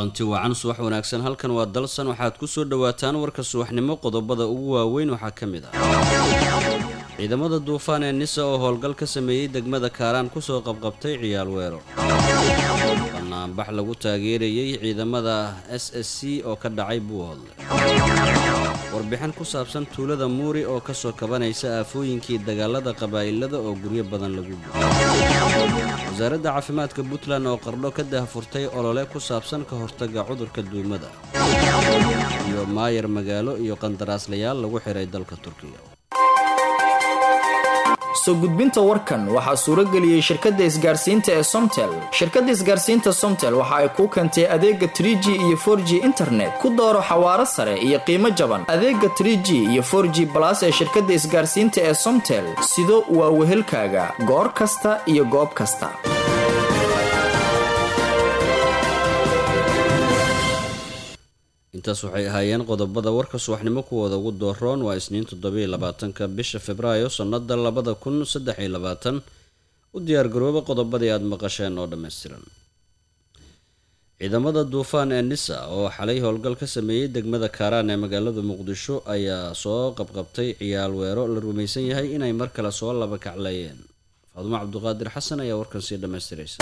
kulanti wacan subax wanaagsan halkan waa dalsan waxaad ku soo dhowaataan warka subaxnimo qodobada ugu waaweyn waxaa ka mid ah ciidamada duufaan ee nisa oo howlgal ka sameeyey degmada kaaraan kusoo qabqabtay ciyaal weero banaanbax lagu taageerayey ciidamada s s c oo ka dhacay buuhoodle warbixin ku saabsan tuulada muuri oo kasoo kabanaysa aafooyinkii dagaalada qabaa'ilada oo guryo badan lagu guuray wasaaradda caafimaadka puntland oo qardho ka dahfurtay olole ku saabsan ka hortaga cudurka duumada iyo maayar magaalo iyo qandaraaslayaal lagu xiray dalka turkiga soo gudbinta warkan waxaa suurageliyey shirkadda isgaarsiinta ee somtel shirkadda isgaarsiinta somtel waxa ay kuu keentay adeega tr g iyo for g internet ku dooro xawaaro sare iyo qiimo jaban adeega tr g iyo for g balas ee shirkadda isgaarsiinta ee somtel sido waa wehelkaaga goor kasta iyo goob kasta intaas waxay ahaayeen qodobada warka subaxnimo kuwooda ugu dooroon waa isniin toddobiiy labaatanka bisha februaayo sannada labada kun saddex iyo labaatan u diyaargarooba qodobadii aada maqasheen oo dhammaystiran ciidamada duufaan ee nisa oo xalay howlgal ka sameeyey degmada kaaraan ee magaalada muqdisho ayaa soo qabqabtay ciyaal weero la rumaysan yahay inay mar kale soo laba kacleeyeen faadumo cabduqaadir xasan ayaa warkan sii dhammaystiraysa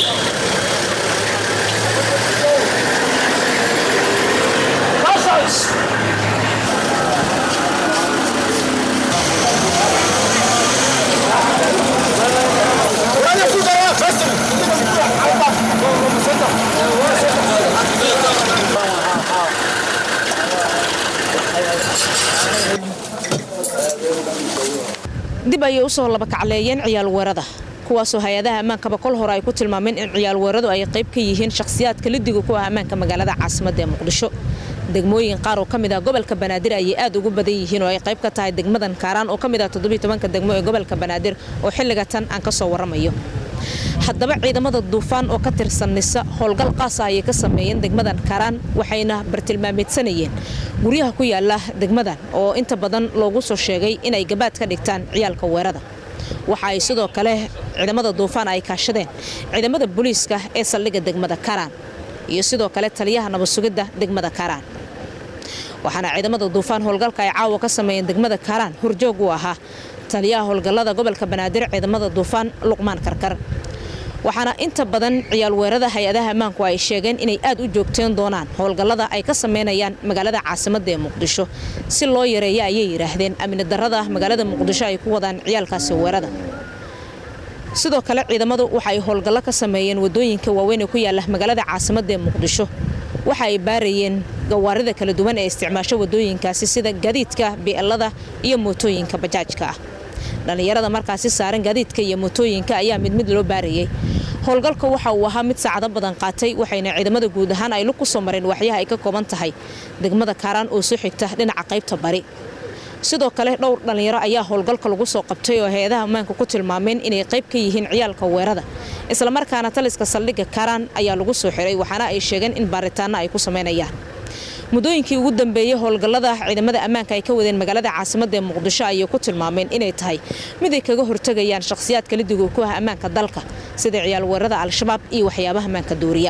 dib ayay usoo laba kacleeyeen ciyaal weerada kuwaasoo hay-adaha ammaankaba kol hore ay ku tilmaameen in ciyaal weeradu ay qayb ka yihiin shakhsiyaadka lidiga ku ah ammaanka magaalada caasimadda ee muqdisho degmooyin qaar oo ka mid ah gobolka banaadir ayay aad ugu badan yihiin oo ay qayb ka tahay degmadan kaaraan oo ka mid ah toddobiy tobanka degmo ee gobolka banaadir oo xilliga tan aan ka soo warramayo haddaba ciidamada duufaan oo ka tirsan nisa howlgal qaasa ayay ka sameeyeen degmadan kaaraan waxayna bartilmaameedsanayeen guryaha ku yaala degmadan oo inta badan loogu soo sheegay inay gabaad ka dhigtaan ciyaalka weerada waxa ay sidoo kale ciidamada duufaan ay kaashadeen ciidamada booliiska ee saldhigga degmada kaaraan iyo sidoo kale taliyaha nabadsugidda degmada kaaraan waxaana ciidamada duufaan howlgalka ay caawa ka sameeyeen degmada kaaraan horjoog u ahaa taliyaha howlgallada gobolka banaadir ciidamada duufaan luqmaan karkar waxaana inta badan ciyaal weerada hay-adaha ammaanku ay sheegeen inay aad u joogteen doonaan howlgallada ay ka sameynayaan magaalada caasimadda ee muqdisho si loo yareeyo ayay yidhaahdeen amni darrada magaalada muqdisho ay ku wadaan ciyaalkaasi weerada sidoo kale ciidamadu waxa ay howlgallo ka sameeyeen wadooyinka waaweyn ee ku yaala magaalada caasimadda ee muqdisho waxa ay baarayeen gawaarida kala duwan ee isticmaasho wadooyinkaasi sida gaadiidka bi'elada iyo mootooyinka bajaajka ah dhallinyarada markaasi saaran gaadiidka iyo mootooyinka ayaa mid mid loo baarayay howlgalka waxa uu ahaa mid saacado badan qaatay waxayna ciidamada guud ahaan ay lug ku soo mareen waxyaha ay ka kooban tahay degmada kaaraan oo soo xigta dhinaca qaybta bari sidoo kale dhowr dhallinyaro ayaa howlgalka lagu soo qabtay oo hay-adaha ammaanka ku tilmaameen inay qayb ka yihiin ciyaalka weerada islamarkaana taliska saldhigga kaaraan ayaa lagu soo xiray waxaana ay sheegeen in baaritaano ay ku sameynayaan muddooyinkii ugu dambeeyey howlgallada ciidamada ammaanka ay ka wadeen magaalada caasimadda ee muqdisho ayay ku tilmaameen inay tahay mid ay kaga hortegayaan shakhsiyaadka lidiga ku ah ammaanka dalka sida ciyaal weerada al-shabaab iyo waxyaabaha ammaanka duuriya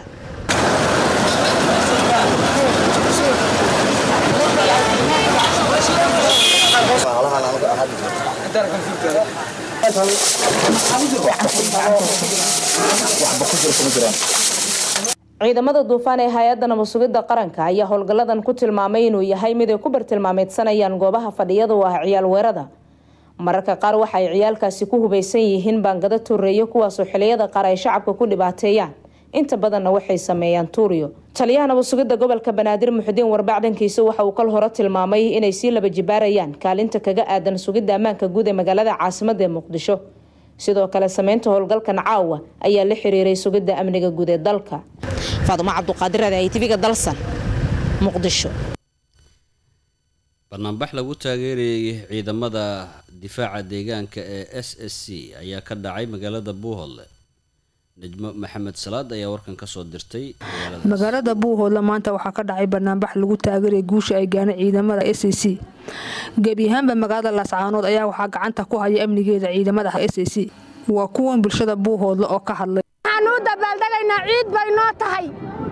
ciidamada duufaan ee hay-adda nabadsugidda qaranka ayaa howlgalladan ku tilmaamay inuu yahay mid ay ku bartilmaameedsanayaan goobaha fadhiyada u ah ciyaal weerada mararka qaar waxa ay ciyaalkaasi ku hubaysan yihiin baangado tuureeyo kuwaasoo xiliyada qaar ay shacabka ku dhibaateeyaan inta badanna waxay sameeyaan tuuriyo taliyaha nabadsugidda gobolka banaadir muxudiin warbaac dhankiisa waxa uu kal hore tilmaamay inay sii laba jibaarayaan kaalinta kaga aadan sugidda ammaanka guud ee magaalada caasimadda ee muqdisho sidoo kale sameynta howlgalkan caawa ayaa la xiriiray sugidda amniga guud ee dalka faadumo cabduqaadir adahay tv-ga dalsan muqdisho banaanbax lagu taageerayay ciidamada difaaca deegaanka ee s s c ayaa ka dhacay magaalada buuhoodle najmo maxamed salaad ayaa warkan kasoo dirtay magaalada buuhoodle maanta waxaa ka dhacay banaanbax lagu taageeraya guusha ay gaanay ciidamada s c gebi ahaanba magaalada laascaanood ayaa waxaa gacanta ku haya amnigeeda ciidamada s c waa kuwan bulshada buuhoodle oo ka hadlay waxaan u dabaaldagaynaa ciid bay noo tahay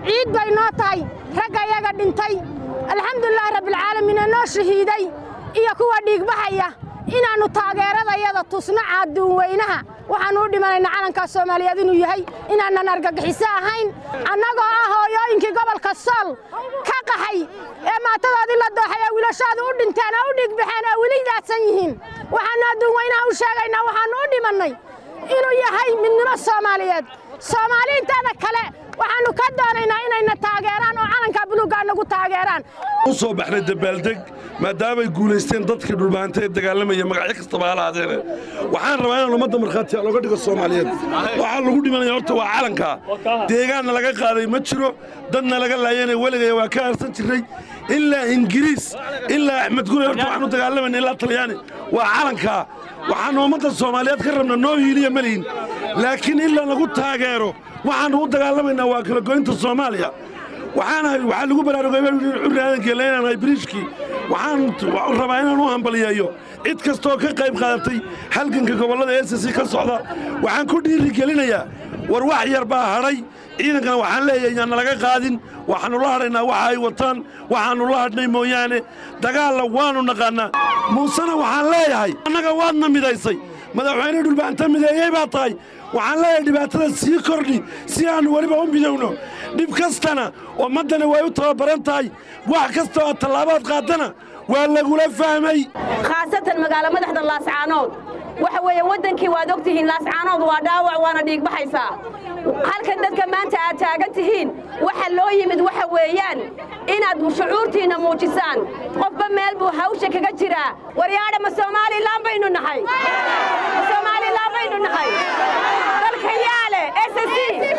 ciid bay noo tahay ragga iyaga dhintay alxamdulilaahi rabbilcaalamiin ee noo shahiiday iyo kuwa dhiigbaxaya inaannu taageeradayada tusno caaduunweynaha waxaannu u dhimanaynaa calankaa soomaaliyeed inuu yahay inaanan argagixiso ahayn annagoo ah hooyooyinkii gobolka sool ka qaxay ee maatadoodii la dooxay ee wiilashooda u dhinteen oo u dhiigbaxeen oo weli daadsan yihiin waxaannu adduunweynaha u sheegaynaa waxaannu u dhimannay inuu yahay midnimo soomaaliyeed soomaali inteeda kale waxaannu ka doonaynaa inayna taageeraan oo calankaa buluuggaa nagu taageeraan u soo baxnay dabaaldeg maadaamay guulaysteen dadkii dhulbaanta ee dagaalamaya magacyo kastaba ha lahaadeene waxaan rabaa inaan ummadda markhaatiya looga dhigo soomaaliyeed waxaa lagu dhimanaya horta waa calankaa deegaanna laga qaaday ma jiro dadna laga laayana weligaya waa ka aarsan jirray ilaa ingiriis ilaa axmed gure horta waxaanu dagaalamayna ilaa talyaani waa calankaa waxaannu ummadda soomaaliyeed ka rabna noo hiiliya malihin laakiin ilaa lagu taageero waxaannu u dagaalamaynaa waa kala goynta soomaaliya waxaanahay waxaa lagu baraarugay curri aadankeela inaanahay biriishkii waxaan rabaa inaan u hambaliyeeyo cid kastooo ka qayb qaadatay halganka gobollada esasi ka socda waxaan ku dhiirigelinayaa war wax yar baa hadhay ciidankana waxaan leeyahay yaanna laga qaadin waxaannu la hadhaynaa waxa ay wataan waxaannu la hadhnay mooyaane dagaalla waannu naqaannaa muusena waxaan leeyahay annaga waadna midaysay madaxweyne dhulbaanta mideeyey baa tahay waxaan leeyahay dhibaatada sii kordhi si aannu weliba u midowno dhib kastana ummaddana way u tababaran tahay wax kasta oo tallaabaad qaadana waa lagula fahmay khaasatan magaalo madaxda laascaanood waxa weeye waddankii waad og tihiin laascaanood waa dhaawac waana dhiigbaxaysaa halkan dadka maanta aad taagan tihiin waxa loo yimid waxa weeyaan inaad shucuurtiinna muujisaan qofba meel buu hawsha kaga jiraa waryaadha ma somalilan baynu nahay ma somalilan baynu nahay dalka yaale ss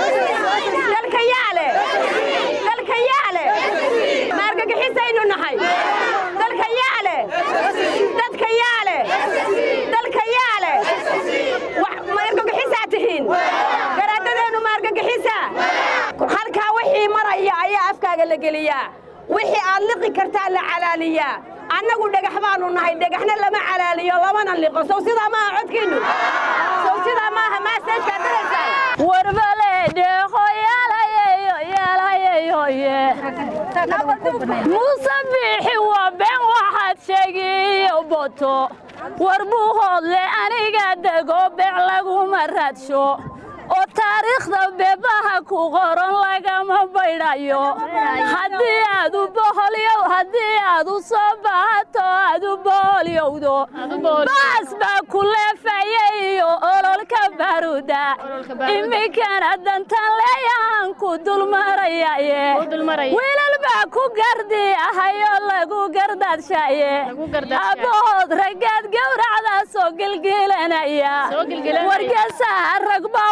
dalka yaale dalka yaale ma argagixisaynu nahay dalka yaale dadka yaale dalka yaale ma argagixisaa tihiin garaadadeennu ma argagixisa halkaa wixii maraya ayaa afkaaga la geliyaa wixii aad liqi kartaa la calaaliyaa annagu dhagax baannu nahay dhagaxna lama calaaliyo lamana liqo sow sidaa maaha codkiinnu sow sidaa maaha maaseejkaa diraysaa warbale dheeqo yeelayeyo yeelayeyoye muuse biixi waa been waxaad sheegiyo boto war buu hoodle aniga dego beec laguma raadsho oo taariikhda beebaha ku qoran lagama baydhayo haddii aad u boholyow haddii aad u soo baahato aad u boholyowdo baas baa ku leefaya iyo ololka baruda iminkana dantan leeyahan ku dulmarayaye wiilal baa ku gardi ahayoo lagu gardaadshaye abbahood raggaad gowracdaasoo gelgeelanaya wargeesaha ragbaa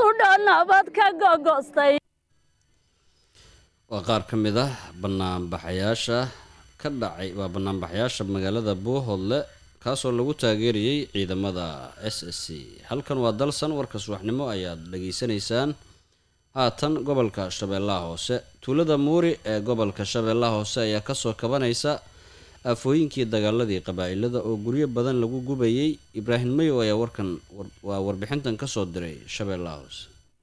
waa qaar ka mid ah banaanbaxayaasha ka dhacay waa banaanbaxayaasha magaalada buuhoodle kaasoo lagu taageerayey ciidamada s s c halkan waa dalsan warka subaxnimo ayaad dhageysanaysaan haatan gobolka shabeellaha hoose tuulada muuri ee gobolka shabeellaha hoose ayaa kasoo kabanaysa aafooyinkii dagaaladii qabaa'ilada oo guryo badan lagu gubayey ibraahim mayow ayaa warkan waa warbixintan kasoo diray shabeellaha hoose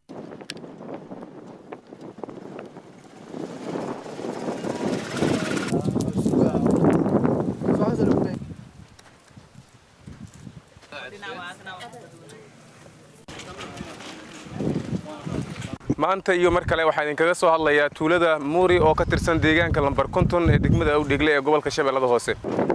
maanta iyo mar kale waxaa idinkaga soo hadlayaa tuulada muuri oo ka tirsan deegaanka lambar konton ee degmada awdhegle ee gobolka shabeellada hoose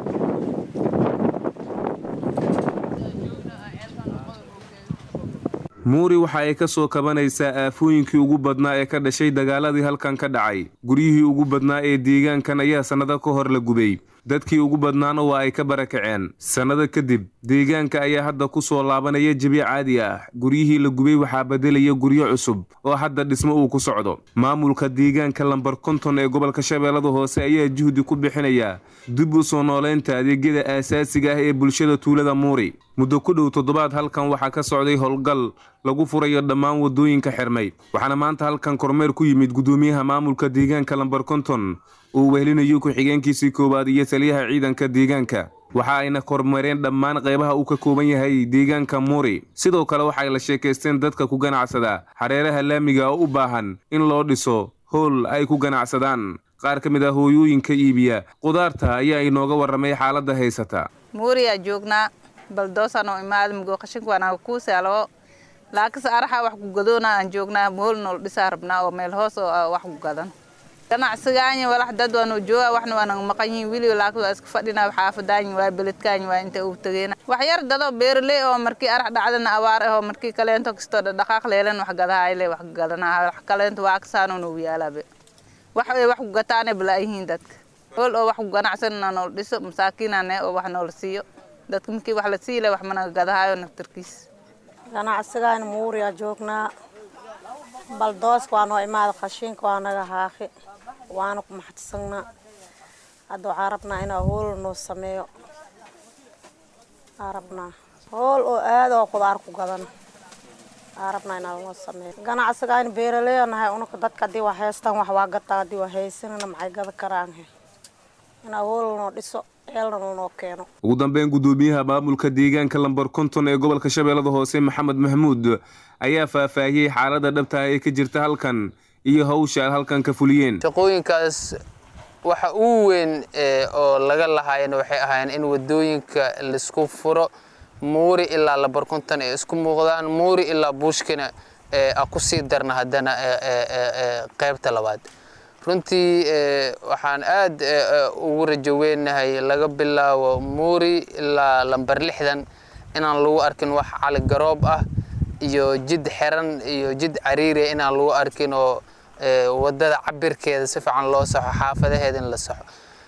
muuri waxa ay ka soo kabanaysaa aafooyinkii ugu badnaa ee ka dhashay dagaaladii halkan ka dhacay guryihii ugu badnaa ee deegaankan ayaa sannado ka hor la gubay dadkii ugu badnaana waa ay ka barakaceen sannado kadib deegaanka ayaa hadda ku soo laabanaya jebi caadi ah guryihii la gubay waxaa beddelaya guryo cusub oo hadda dhismo uu ku socdo maamulka deegaanka lambar konton ee gobolka shabeellada hoose ayaa juhdi ku bixinaya dib u soo nooleynta adeegyada aasaasiga ah ee bulshada tuulada muuri muddo ku dhow toddobaad halkan waxaa ka socday howlgal lagu furayo dhammaan waddooyinka xirmay waxaana maanta halkan kormeer ku yimid guddoomiyaha maamulka deegaanka lambar konton uu wehelinayo ku-xigeenkiisii koowaad iyo taliyaha ciidanka deegaanka waxa ayna kormeereen dhammaan qaybaha uu ka kooban yahay deegaanka muuri sidoo kale waxay la sheekaysteen dadka ku ganacsada hareeraha laamiga oo u baahan in loo dhiso howl ay ku ganacsadaan qaar ka mid ah hooyooyinka iibiya qudaarta ayaa inooga warramay xaaladda haysata muuriyaa joognaa baldoosanoo imaada mugoo qashinka waanaga kuusaalo laakiinse araxa wax ku gadoona aan joognaa mool nool dhisaa rabnaa oo meel hoos oo wax ku gadan ganacsigaanyi walax dad waanu jooga waxna waanaga maqan yihiin wili laakiin waa iska fadhinaa xaafadaanyi waa beledkaanyi waa inta uu tageena wax yar dadoo beeraley oo markii arax dhacdana abaar ahoo markii kaleento kastoo dhaqaaq leelan wax gadahayle wax gadanaa wax kaleento waa kasaanoon ugu yaalabe wax ay wax ku gataane bala yihiin dadka hool oo wax ku ganacsanana nool dhiso masaakiinane oo wax noola siiyo dadka markii wax la siile wax managa gadahaayo naftarkiis ganacsigaan muuriyaa joognaa baldooska waa noo imaada qashinka waa naga haaqi waana ku maxadsanaa hadda waxaa rabnaa inaa hool noo sameeyo aa rabnaa hool oo aad oo qudaar ku gadan aa rabnaa inaa noo sameeyo ganacsigaan beeraleyo nahay unaka dadka haddii wax haystaan wax waa gataa haddii wax haysanana maxay gada karaan inaa hool noo dhiso ugu dambeyn gudoomiyaha maamulka deegaanka lambar konton ee gobolka shabeellada hoose maxamed mahmuud ayaa faahfaahiyey xaaladda dhabtaah ee ka jirta halkan iyo hawsha aad halkan ka fuliyeen shaqooyinkaas waxa ugu weyn oo laga lahaayana waxay ahaayeen in wadooyinka laisku furo muuri ilaa lambar konton ay isku muuqdaan muuri ilaa buushkina a ku sii darna haddana qaybta labaad runtii waxaan aad ugu rajo weynahay laga bilaabo muuri ilaa lambar lixdan inaan lagu arkin wax cali garoob ah iyo jid xiran iyo jid cariiriya inaan lagu arkin oo wadada cabirkeeda si fiican loo saxo xaafadaheeda in la saxo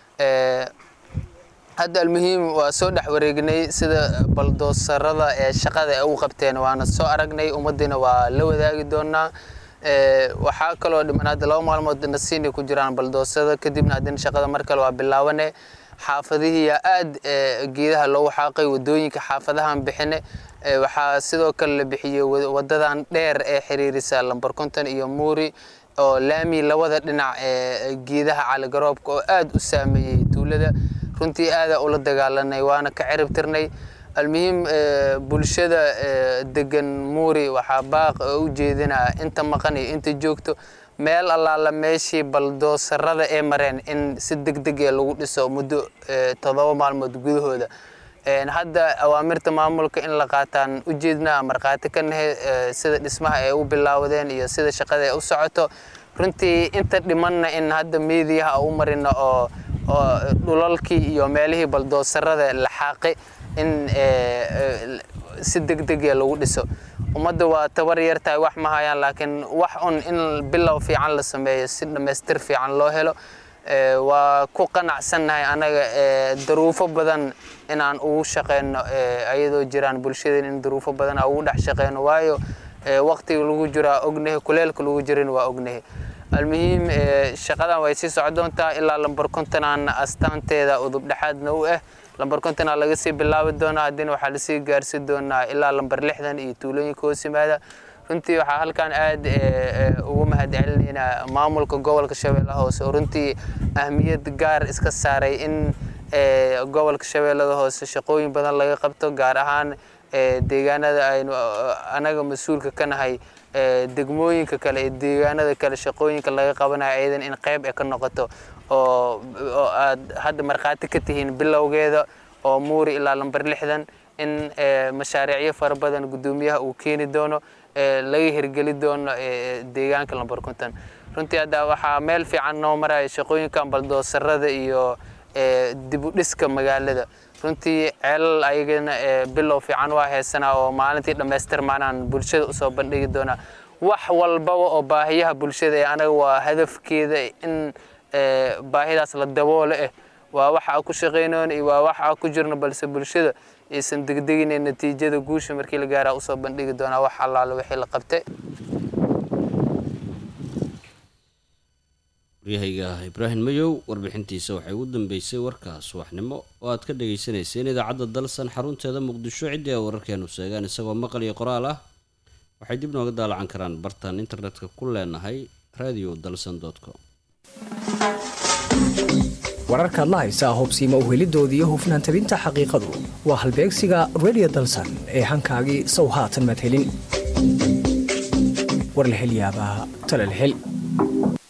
hadda almuhiim waa soo dhex wareegnay sida baldoosarada ee shaqada ay u qabteen waana soo aragnay ummaddiina waa la wadaagi doonaa waxaa kaloo dhiman hadda laba maalmood nasiinay ku jiraan baldoosada kadibna haddina shaqada mar kale waa bilaabane xaafadihiiyaa aad geedaha loogu xaaqay wadooyinka xaafadahan bixine waxaa sidoo kale la bixiyey wadadan dheer ee xiriirisa lambar konton iyo muuri oo laami labada dhinac ee geedaha caligaroobka oo aad u saameeyey tuulada runtii aadaa ula dagaalanay waana ka cirib tirnay almuhiim bulshada degan muuri waxaa baaq u jeedinaa inta maqan iyo inta joogto meel allaala meeshii baldoosarada ee mareen in si degdeg ee lagu dhiso muddo toddoba maalmood gudahooda hadda awaamirta maamulka in la qaataan u jeednaa markhaati ka nahe sida dhismaha ay u bilaawdeen iyo sida shaqada ay u socoto runtii inta dhimanna in hadda meediyaha u marina oo oo dhulalkii iyo meelihii baldoosarada la xaaqi in si degdegee lagu dhiso ummadda waa tabar yar tahay wax ma hayaan laakiin wax un in bilow fiican la sameeyo si dhammaystir fiican loo helo waa ku qanacsannahay anaga daruufo badan inaan ugu shaqeyno ayadoo jiraan bulshadeen in daruufo badan aan ugu dhex shaqeyno waayo waqtiga lagu jiraa ognahay kuleelka lagu jirin waa ognahay almuhiim shaqadan way sii soco doontaa ilaa lambar kontonaan astaanteeda udub dhexaadna u ah lambar kontonaa laga sii bilaabi doonaa haddina waxaa lasii gaarsi doonaa ilaa lambar lixdan iyo tuulooyinka hoos yimaada runtii waxaa halkan aad ugu mahadcelinaynaa maamulka gobolka shabeellaha hoose oo runtii ahmiyad gaar iska saaray in gobolka shabeellada hoose shaqooyin badan laga qabto gaar ahaan deegaanada aynu anaga mas-uulka ka nahay degmooyinka kale ee deegaanada kale shaqooyinka laga qabanayo ayadan in qayb ay ka noqoto oo oo aad hadda markhaati ka tihiin bilowgeeda oo muuri ilaa lambar lixdan in mashaariicyo fara badan guddoomiyaha uu keeni doono laga hirgeli doono deegaanka lambar konton runtii hadda waxaa meel fiican noo maraya shaqooyinkan baldoosarada iyo dib u dhiska magaalada runtii ceelal ayagana bilow fiican waa heesanaa oo maalintii dhammaystirmaanaan bulshada usoo bandhigi doonaa wax walbaba oo baahiyaha bulshada ee anaga waa hadafkeeda in baahidaas la daboolo eh waa waxa aan ku shaqaynoon iyo waa waxa aan ku jirno balse bulshada aysan degdegine natiijada guusha markii la gaaraa usoo bandhigi doonaa wax allaale wixii la qabtay waryahayga ibraahim mayow warbixintiisa waxay ugu dambeysay warka subaxnimo oo aad ka dhagaysanayseen idaacadda dalsan xarunteeda muqdisho ciddii a wararkeenu sheegaan isagoo maqal iyo qoraal ah waxay dib nooga daalacan karaan bartaan internetka ku leenahay radio dalsan com wararkaad la haysaa hubsiima uhelidooda iyo hufnaan tabinta xaqiiqadu waa halbeegsiga redio dalsan ee hankaagii sow haatan madhelin war la hel yaabaa talal hel